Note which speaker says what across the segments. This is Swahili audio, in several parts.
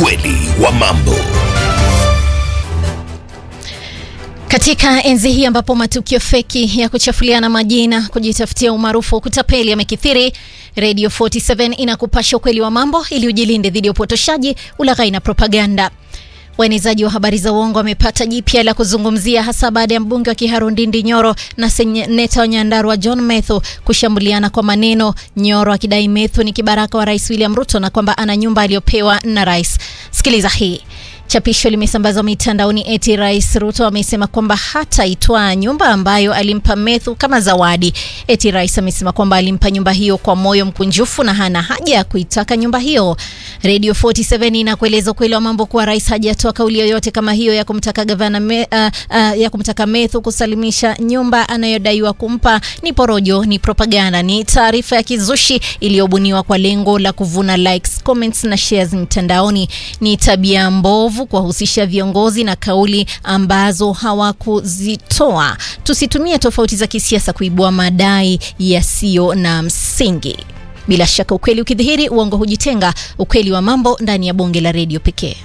Speaker 1: Ukweli wa mambo.
Speaker 2: Katika enzi hii ambapo matukio feki ya kuchafuliana majina, kujitafutia umaarufu, kutapeli yamekithiri, Radio 47 inakupasha ukweli wa mambo ili ujilinde dhidi ya upotoshaji, ulaghai na propaganda. Waenezaji wa habari za uongo wamepata jipya la kuzungumzia hasa baada ya mbunge wa Kiharu Ndindi Nyoro na seneta wa Nyandarua John Methu kushambuliana kwa maneno, Nyoro akidai Methu ni kibaraka wa Rais William Ruto na kwamba ana nyumba aliyopewa na rais. Sikiliza hii. Chapisho limesambazwa mitandaoni eti Rais Ruto amesema kwamba hataitwaa nyumba ambayo alimpa Methu kama zawadi. Eti rais amesema kwamba alimpa nyumba hiyo kwa moyo mkunjufu na hana haja ya kuitaka nyumba hiyo. Radio 47 inakueleza ukweli wa mambo kuwa rais hajatoa kauli yoyote kama hiyo ya kumtaka gavana me, uh, uh, ya kumtaka Methu kusalimisha nyumba anayodaiwa kumpa. Ni porojo, ni propaganda, ni taarifa ya kizushi iliyobuniwa kwa lengo la kuvuna likes, comments na shares mtandaoni. Ni tabia mbovu kuwahusisha viongozi na kauli ambazo hawakuzitoa. Tusitumie tofauti za kisiasa kuibua madai yasiyo na msingi. Bila shaka ukweli ukidhihiri, uongo hujitenga. Ukweli wa mambo ndani ya bonge la redio pekee.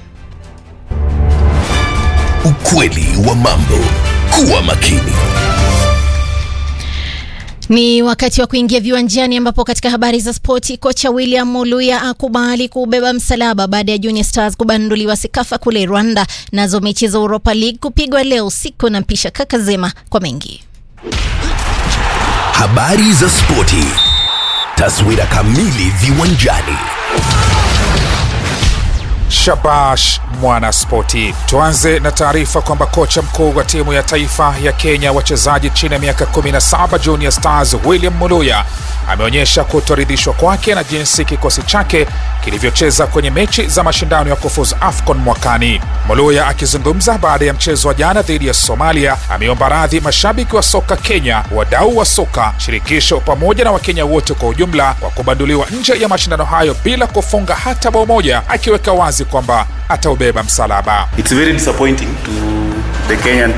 Speaker 1: Ukweli wa mambo. Kuwa makini.
Speaker 2: Ni wakati wa kuingia viwanjani ambapo katika habari za spoti, kocha William Muluya akubali kubeba msalaba baada ya Junior Stars kubanduliwa Sekafa kule Rwanda. Nazo mechi za Europa League kupigwa leo usiku na mpisha kaka Zema kwa mengi.
Speaker 1: Habari za spoti. Taswira kamili viwanjani.
Speaker 3: Shabash mwana spoti. Tuanze na taarifa kwamba kocha mkuu wa timu ya taifa ya Kenya wachezaji chini ya miaka 17 Junior Stars William Muluya ameonyesha kutoridhishwa kwake na jinsi kikosi chake kilivyocheza kwenye mechi za mashindano ya kufuzu AFCON mwakani. Muluya akizungumza baada ya mchezo wa jana dhidi ya Somalia ameomba radhi mashabiki wa soka Kenya, wadau wa soka, shirikisho pamoja na Wakenya wote kwa ujumla kwa kubanduliwa nje ya mashindano hayo bila kufunga hata bao moja, akiweka wazi kwamba ataubeba msalaba.
Speaker 4: It's very disappointing to the Kenyan